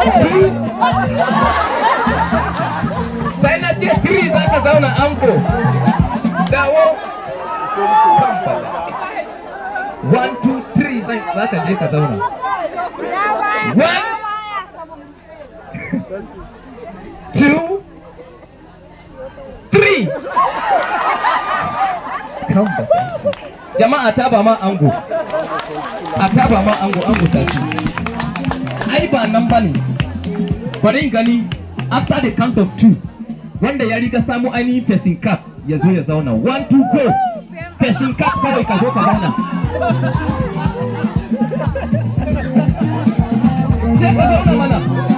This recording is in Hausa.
two sai na ce three za ka zauna anko dawo one two three zai za ka je ka zauna one two three come back jama'a ta ba ma ango a ta ba ma ango ango tashi ai ba nan ba ne bari in gani after the count of two wanda ya riga samu ainihin facing cap ya zo ya zauna one two go facing cap kawai ka zo ka zauna sai ka zauna mana